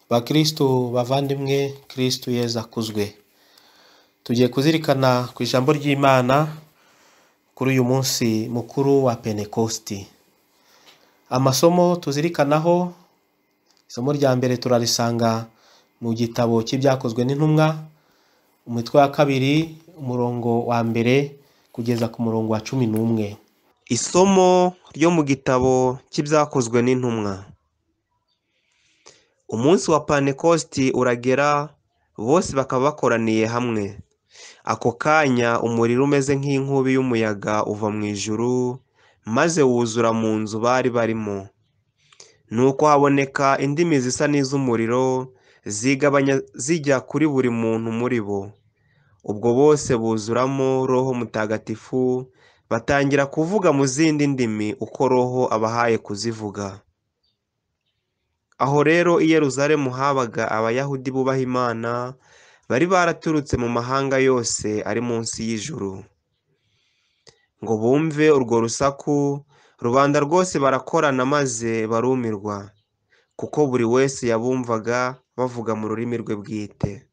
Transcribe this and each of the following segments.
Bakristu bavandimwe Kristu Yezu akuzwe, tugiye kuzirikana ku ijambo ry'Imana kuri uyu munsi mukuru wa Pentekosti. Amasomo tuzirikanaho isomo rya mbere turarisanga mu gitabo cy'ibyakozwe n'intumwa umutwe wa kabiri umurongo wa mbere kugeza ku murongo wa cumi n'umwe. Isomo ryo mu gitabo cy'ibyakozwe n'intumwa. Umunsi wa Pantekositi uragera bose bakaba bakoraniye hamwe. Ako kanya umuriro umeze nk'inkubi y'umuyaga uva mu ijuru maze wuzura mu nzu bari barimo. Nuko haboneka indimi zisa n'iz'umuriro zigabanya zijya kuri buri muntu muri bo. Ubwo bose buzuramo roho mutagatifu batangira kuvuga mu zindi ndimi uko roho abahaye kuzivuga. Aho rero i Yeruzalemu habaga abayahudi bubaha Imana bari baraturutse mu mahanga yose ari munsi y'ijuru. Ngo bumve urwo rusaku rubanda rwose barakorana maze barumirwa kuko buri wese yabumvaga bavuga mu rurimi rwe bwite.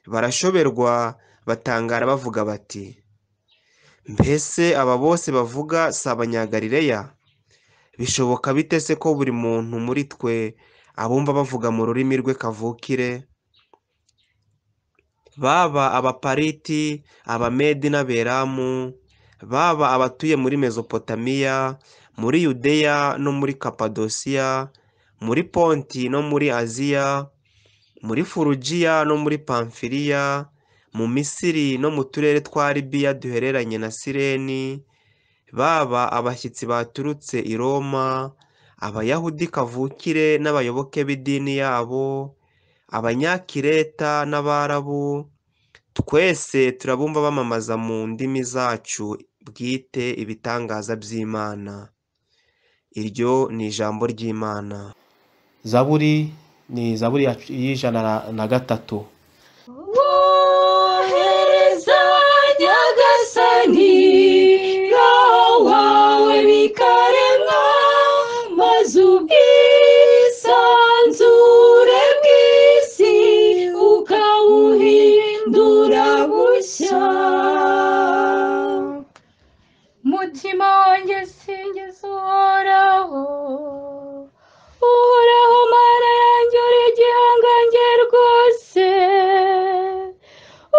Barashoberwa batangara bavuga bati mbese aba bose bavuga si abanyagalileya? bishoboka bite se ko buri muntu muri twe abumva bavuga mu rurimi rwe kavukire baba abapariti abamedi n'aberamu baba abatuye muri mezopotamiya muri yudeya no muri kapadosiya muri ponti no muri aziya muri furugiya no muri pamfiriya mu misiri no mu turere twa libiya duhereranye na sireni baba abashyitsi baturutse i roma abayahudi kavukire n'abayoboke b'idini yabo abanyakireta n'abarabu twese turabumva bamamaza mu ndimi zacu bwite ibitangaza by'imana iryo ni ijambo ry'imana Zaburi ni zaburi ya- y'ijana na- na gatatu. wohereza nyagasani roho wawe bikaremwa maze ubwisanzure bw'isi ukawuhindura bushya mutima wanjye singiza uhoraho uhoraho mana yanjye uri igihangange rwose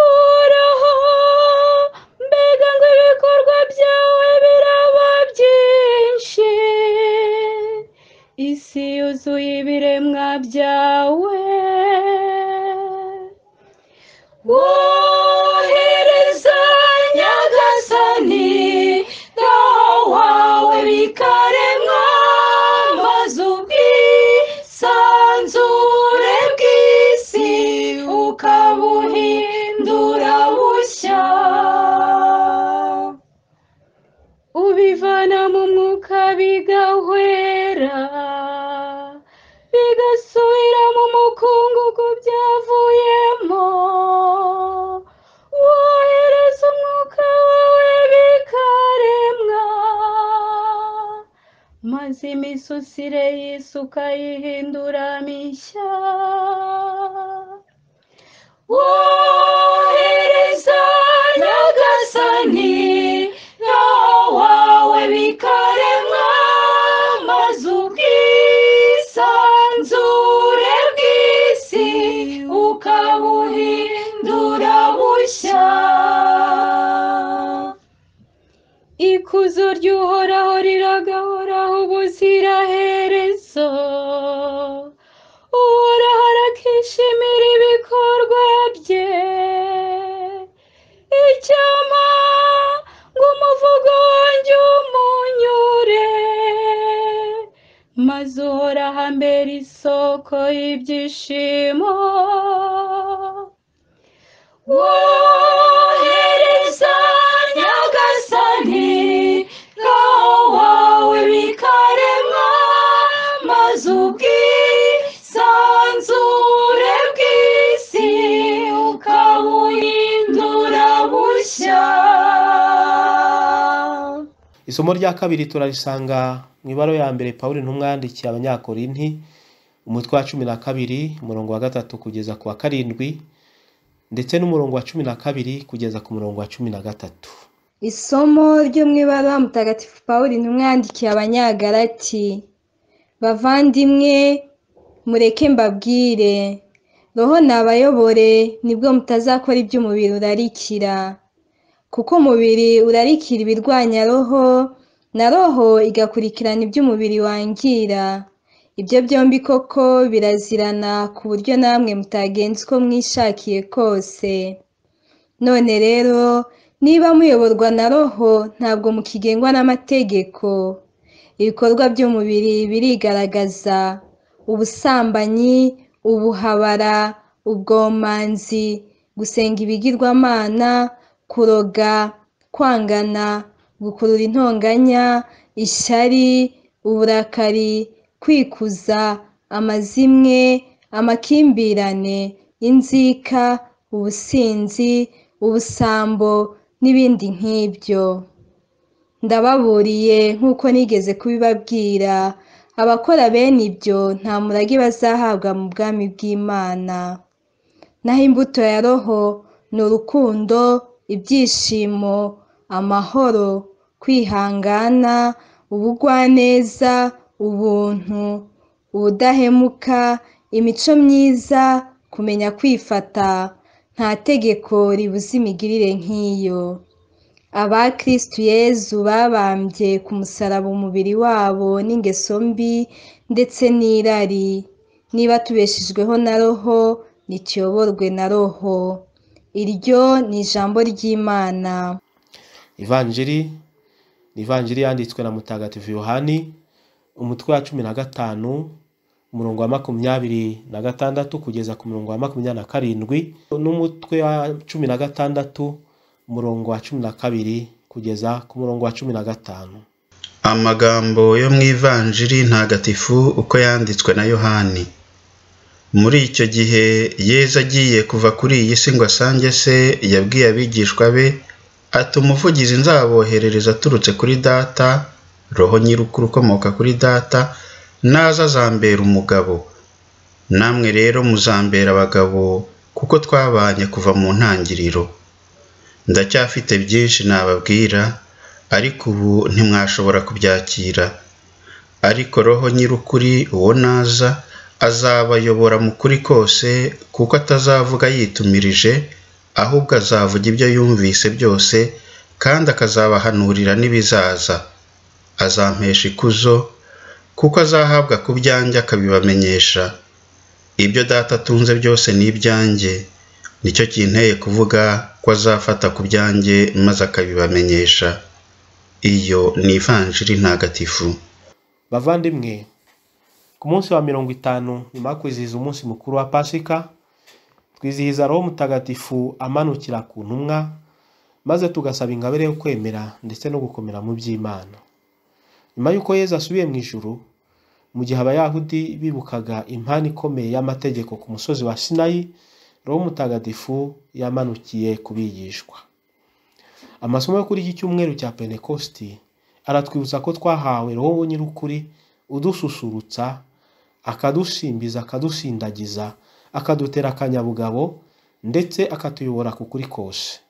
uhoraho mbega ngo ibikorwa byawe biraba byinshi isi yuzuye ibiremwa byawe wohereza nyagasani roho wawe bikaremwa maze ubwisanzure bw'isi ukabuhindura bushya ubivana mu mwuka bigahwera bigasubira mu mukungugu byavuyemo wohereza umwuka wawe bikaremwa maze imisusire y'isi ukayihindura mishya wohereza nyagasani roho wawe bikaremwa maze ubwisanzure bw'isi ukabuhindura bushya ikuzo ry'uhoraho riragahoraho ubuziraherezo uhoraho arakishimira ibikorwa bye icyampa ngo umuvugo wanjye umunyure maze uhoraho ambera isoko y'ibyishimo wohereza nyagasani roho wawe bikarema maze ubwisanzure bw'isi ukabuhindura bushya Isomo rya kabiri turarisanga mu ibaro ya mbere Pawulo intumwa yandikiye Abanyakorinti umutwe wa cumi na kabiri umurongo wa gatatu kugeza ku wa karindwi ndetse n'umurongo wa cumi na kabiri kugeza ku murongo wa cumi na gatatu isomo ryo mu ibara mutagatifu paul intumwa yandikiye abanyagarati bavandimwe mureke mbabwire roho nabayobore nibwo mutazakora ibyo umubiri urarikira kuko umubiri urarikira ibirwanya roho na roho igakurikirana ibyo umubiri wangira ibyo byombi koko birazirana ku buryo namwe mutagenza uko mwishakiye kose none rero niba muyoborwa na roho ntabwo mukigengwa n'amategeko ibikorwa by'umubiri birigaragaza ubusambanyi ubuhabara ubwomanzi gusenga ibigirwamana kuroga kwangana gukurura intonganya ishyari uburakari kwikuza amazimwe amakimbirane inzika ubusinzi ubusambo n'ibindi nk'ibyo ndababuriye nk'uko nigeze kubibabwira abakora bene ibyo nta murage bazahabwa mu bwami bw'imana naho imbuto ya roho ni urukundo ibyishimo amahoro kwihangana ubugwaneza ubuntu ubudahemuka imico myiza kumenya kwifata nta tegeko ribuza imigirire nk'iyo aba kirisitu yezu babambye ku musaraba umubiri wabo n'ingeso mbi ndetse n'irari niba tubeshejweho na roho nituyoborwe na roho iryo ni ijambo ry'imana ivanjiri ni ivanjiri yanditswe na mutagatifu yohani umutwe wa cumi na gatanu umurongo wa makumyabiri na gatandatu kugeza ku murongo wa makumyabiri na karindwi n'umutwe wa cumi na gatandatu umurongo wa cumi na kabiri kugeza ku murongo wa cumi na gatanu amagambo yo mu ivanjiri ntagatifu uko yanditswe na yohani muri icyo gihe yezu agiye kuva kuri iyi si ngo asange se yabwiye abigishwa be ati umuvugizi nzaboherereza aturutse kuri data roho nyirukuru ukomoka kuri data naza azambera umugabo namwe rero muzambera abagabo kuko twabanye kuva mu ntangiriro ndacyafite byinshi nababwira ariko ubu ntimwashobora kubyakira ariko roho nyirukuri uwo naza azabayobora mu kuri kose kuko atazavuga yitumirije ahubwo azavuga ibyo yumvise byose kandi akazabahanurira n'ibizaza azampesha ikuzo kuko azahabwa ku byanjye akabibamenyesha ibyo data atunze byose ni ibyanjye nicyo kinteye kuvuga ko azafata ku byanjye maze akabibamenyesha iyo ni ivanjiri ntagatifu bavandimwe ku munsi wa mirongo itanu nyuma yo kwizihiza umunsi mukuru wa pasika twizihiza roho mutagatifu amanukira ku ntumwa maze tugasaba ingabire yo kwemera ndetse no gukomera mu by'imana nyuma y'uko yezu asubiye mu ijuru mu gihe abayahudi bibukaga impano ikomeye y'amategeko ku musozi wa sinayi roho mutagatifu yamanukiye kubigishwa amasomo yo kuri iki cyumweru cya pentekosti aratwibutsa ko twahawe roho nyir'ukuri udususurutsa akadusimbiza akadusindagiza akadutera akanyabugabo ndetse akatuyobora ku kuri kose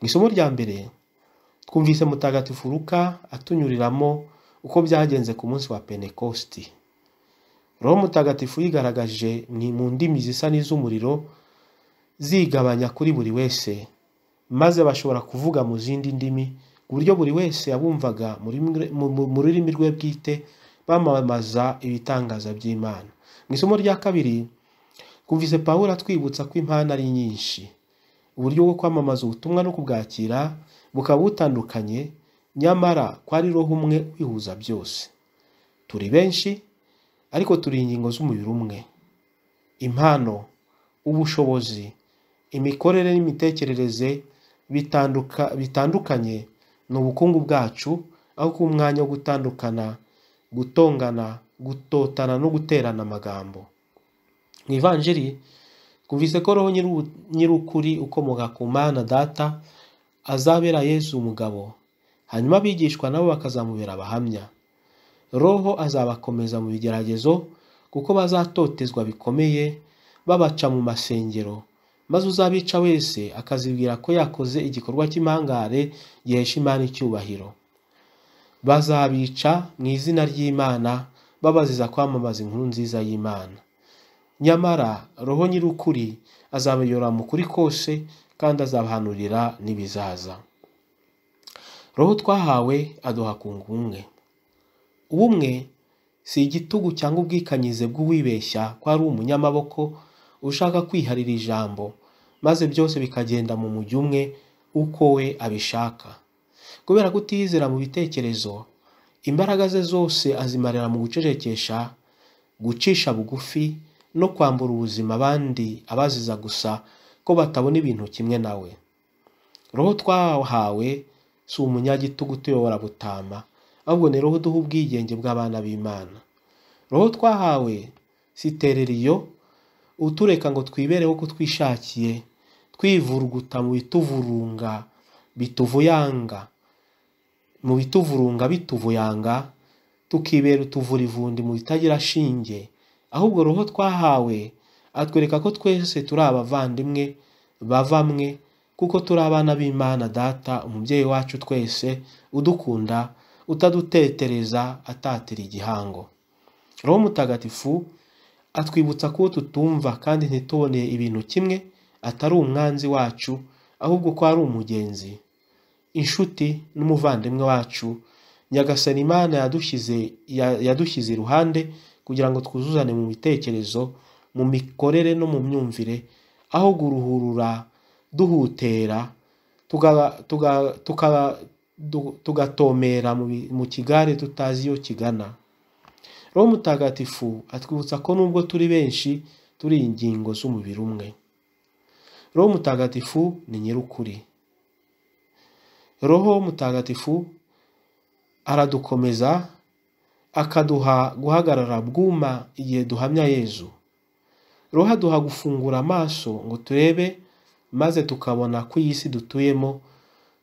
mu isomo rya mbere twumvise mutagatifu ruka atunyuriramo uko byagenze ku munsi wa pentekosti roho mutagatifu yigaragaje ni mu ndimi zisa n'iz'umuriro zigabanya kuri buri wese maze bashobora kuvuga mu zindi ndimi ku buryo buri wese yabumvaga mu rurimi rwe bwite bamamaza ibitangaza by'imana mu isomo rya kabiri twumvise pawulo atwibutsa ko impano ari nyinshi uburyo bwo kwamamaza ubutumwa no kubwakira bukaba butandukanye nyamara ko ari roho umwe wihuza byose turi benshi ariko turi ingingo z'umubiri umwe impano ubushobozi imikorere n'imitekerereze bitandukanye ni ubukungu bwacu aho ku mwanya wo gutandukana gutongana gutotana no guterana amagambo mu ivanjiri twumvise ko roho nyir'ukuri ukomoka ku mana data azabera yesu umugabo hanyuma abigishwa nabo bakazamubera abahamya roho azabakomeza mu bigeragezo kuko bazatotezwa bikomeye babaca mu masengero maze uzabica wese akazibwira ko yakoze igikorwa cy'impangare gihesha imana icyubahiro bazabica mu izina ry'imana babaziza kwamamaza inkuru nziza y'imana nyamara roho nyir'ukuri azabayora mu kuri kose kandi azabahanurira n'ibizaza roho twahawe aduha ku ngumwe ubumwe si igitugu cyangwa ubwikanyize bw'uwibeshya ko ari umunyamaboko ushaka kwiharira ijambo maze byose bikagenda mu mujyi umwe uko we abishaka kubera kutiyizera mu bitekerezo imbaraga ze zose azimarira mu gucecekesha gucisha bugufi no kwambura ubuzima abandi abaziza gusa ko batabona ibintu kimwe nawe roho twahawe si umunyagitugu utuyobora butama ahubwo ni roho uduha ubwigenge bw'abana b'imana roho twahawe si tereriyo utureka ngo twibereho ko twishakiye twivuruguta mu bituvurunga bituvuyanga mu bituvurunga bituvuyanga tukibera utuvura ivundi mu bitagira shinge ahubwo roho twahawe atwereka ko twese turi abavandimwe bavamwe kuko turi abana b'imana data umubyeyi wacu twese udukunda utadutetereza atatira igihango roho mutagatifu atwibutsa ko tutumva kandi ntituboneye ibintu kimwe atari umwanzi wacu ahubwo ko ari umugenzi inshuti n'umuvandimwe wacu nyagasani imana yadushyize yadushyize iruhande kugira ngo twuzuzane mu bitekerezo mu mikorere no mu myumvire aho guruhurura duhutera tugatomera mu kigare tutazi iyo kigana roho mutagatifu atwibutsa ko nubwo turi benshi turi ingingo z'umubiri umwe roho mutagatifu ni nyir'ukuri roho mutagatifu aradukomeza akaduha guhagarara bwuma igihe duhamya yezu roho aduha gufungura amaso ngo turebe maze tukabona ko iyi si dutuyemo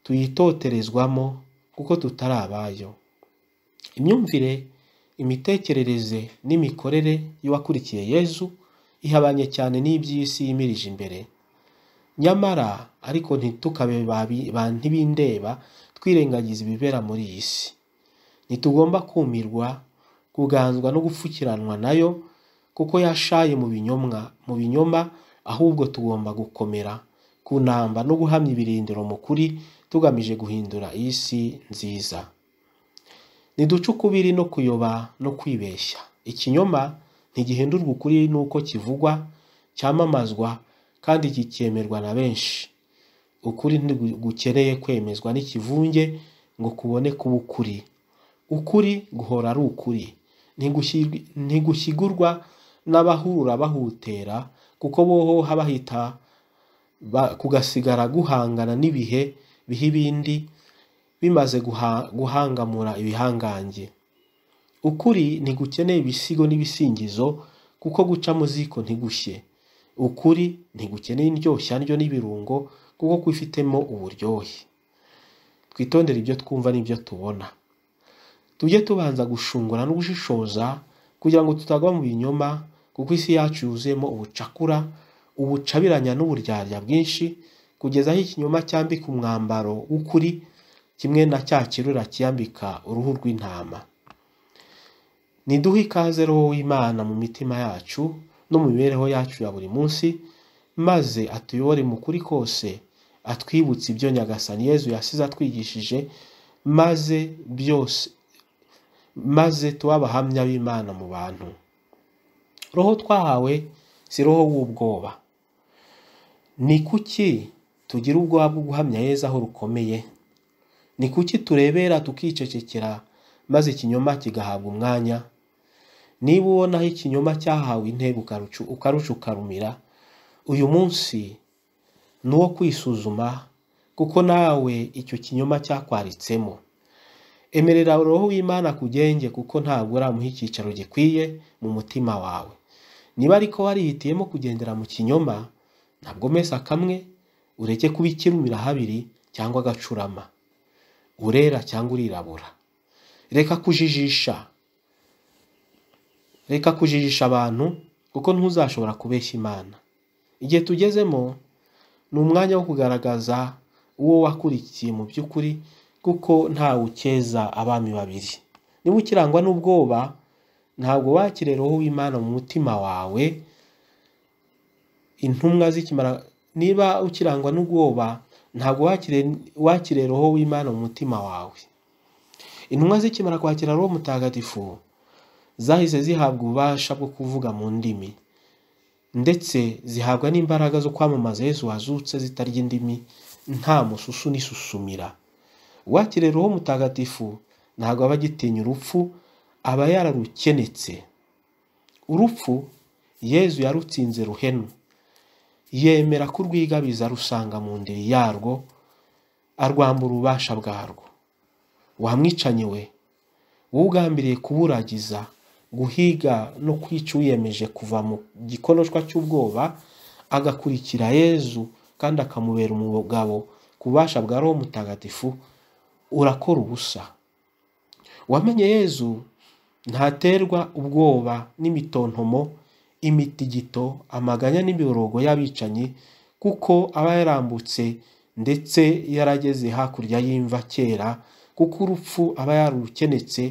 tuyitoterezwamo kuko tutari abayo imyumvire imitekerereze n'imikorere y'uwakurikiye yezu ihabanye cyane n'iby'isi yimirije imbere nyamara ariko ntitukabe ba ntibindeba twirengagiza ibibera muri iyi si ntitugomba kumirwa kuganzwa no gupfukiranwa nayo kuko yashaye mu binyomwa mu binyoma ahubwo tugomba gukomera kunamba no guhamya ibirindiro mu kuri tugamije guhindura iyi si nziza ntiduce ukubiri no kuyoba no kwibeshya ikinyoma ntigihindurwa ukuri n'uko kivugwa cyamamazwa kandi kikemerwa na benshi ukuri ntigukeneye kwemezwa n'ikivunge ngo kubone kuba ukuri ukuri guhora ari ukuri ntigushyigurwa n'abahura bahutera kuko boho bahita kugasigara guhangana n'ibihe biha ibindi bimaze guhangamura ibihangange ukuri ntigukeneye ibisigo n'ibisingizo kuko guca mu ziko ntigushye ukuri ntigukeneye indyoshya ndyo n'ibirungo kuko kwifitemo uburyohe twitondere ibyo twumva n'ibyo tubona tujye tubanza gushungura no gushishoza kugira ngo tutagwa mu binyoma kuko isi yacu yuzuyemo ubucakura ubucabiranya n'uburyarya bwinshi kugeza aho ikinyoma cyambika umwambaro w'ukuri kimwe na cya kirura kiyambika uruhu rw'intama niduhe ikaze roho w'imana mu mitima yacu no mu mibereho yacu ya buri munsi maze atuyobore mu kuri kose atwibutse ibyo nyagasani yezu yasize atwigishije maze byose maze tuba abahamya b'imana mu bantu roho twahawe si roho w'ubwoba ni kuki tugira ubwoba bwo guhamya yezu aho rukomeye ni kuki turebera tukicecekera maze ikinyoma kigahabwa umwanya niba ubonaho ikinyoma cyahawe intebe ukarumira uyu munsi ni uwo kwisuzuma kuko nawe icyo kinyoma cyakwaritsemo emerera roho w'imana kugenge kuko ntabwo uramuha icyicaro gikwiye mu mutima wawe niba ariko warihitiyemo kugendera mu kinyoma ntabwo mesa kamwe ureke kuba ikirumira habiri cyangwa agacurama urera cyangwa urirabura reka kujijisha reka kujijisha abantu kuko ntuzashobora kubeshya imana igihe tugezemo ni umwanya wo kugaragaza uwo wakurikiye mu by'ukuri kuko ntawe ukeza abami babiri niba ukirangwa n'ubwoba ntabwo wakirera uwo w'imana mu mutima wawe intumwa zikimara niba ukirangwa n'ubwoba ntabwo wakirera uwo w'imana mu mutima wawe intumwa zikimara kwakira roho mutagatifu zahise zihabwa ububasha bwo kuvuga mu ndimi ndetse zihabwa n'imbaraga zo kwamamaza yesu wazutse zitarya indimi nta mususu n'isusumira uwakirera roho mutagatifu ntabwo aba agitinya urupfu aba yararukenetse urupfu yezu yarutsinze ruhenu yemera kurwigabiza rusanga mu ndiri yarwo arwambura ububasha bwarwo wamwicanye we wowe ugambiriye kuburagiza guhiga no kwica uwiyemeje kuva mu gikonoshwa cy'ubwoba agakurikira yezu kandi akamubera umugabo ku bubasha bwa roho mutagatifu urakora ubusa wamenye yezu ntaterwa ubwoba n'imitontomo imitigito amaganya n'imiborogo y'abicanyi kuko aba yarambutse ndetse yarageze hakurya y'imva kera kuko urupfu aba yarukenetse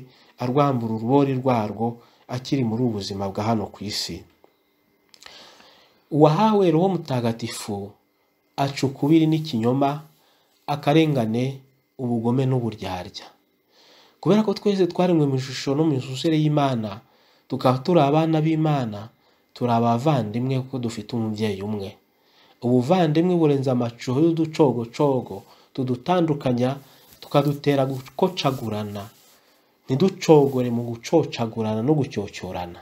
arwambura urubori rwarwo akiri muri ubu buzima bwa hano ku isi uwahawe roho mutagatifu aca ukubiri n'ikinyoma akarengane ubugome n'uburyarya kubera ko twese twaremwe mu ishusho no mu misusire y'imana tukaba turi abana b'imana turi abavandimwe kuko dufite umubyeyi umwe ubuvandimwe burenze amacuho y'uducogocogo tudutandukanya tukadutera gukocagurana ntiducogore mu gucocagurana no gucyocyorana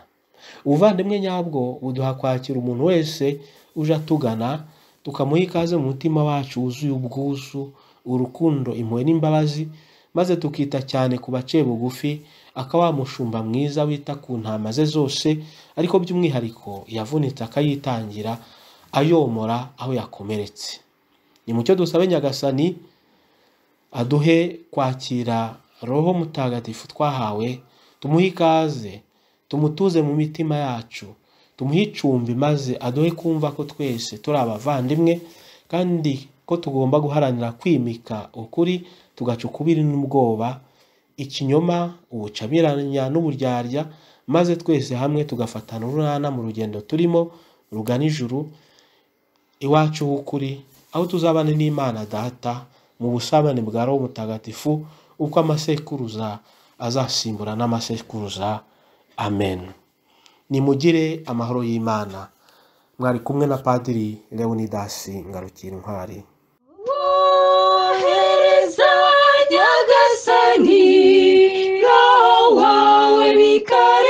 ubuvandimwe nyabwo buduha kwakira umuntu wese uje atugana tukamuha ikaze mu mutima wacu wuzuye ubwuzu urukundo impuhwe n'imbabazi maze tukita cyane ku baciye bugufi aka wa mushumba mwiza wita ku ntama ze zose ariko by'umwihariko yavunitse akayitangira ayomora aho yakomeretse ni mucyo dusabe nyagasani aduhe kwakira roho mutagatifu twahawe tumuhe ikaze tumutuze mu mitima yacu tumuhe icumbi maze aduhe kumva ko twese turi abavandimwe kandi ko tugomba guharanira kwimika ukuri tugaca ukubiri n'ubwoba ikinyoma ubucabiranya n'uburyarya maze twese hamwe tugafatana urunana mu rugendo turimo rugana ijuru iwacu h'ukuri aho tuzabana n'imana data mu busabane bwa roho mutagatifu uko amasekuruza azasimbura n'amasekuruza amen nimugire amahoro y'imana mwari kumwe na padiri leonidasi ngarukira intwari wohereza nyagasani roho wawe bikare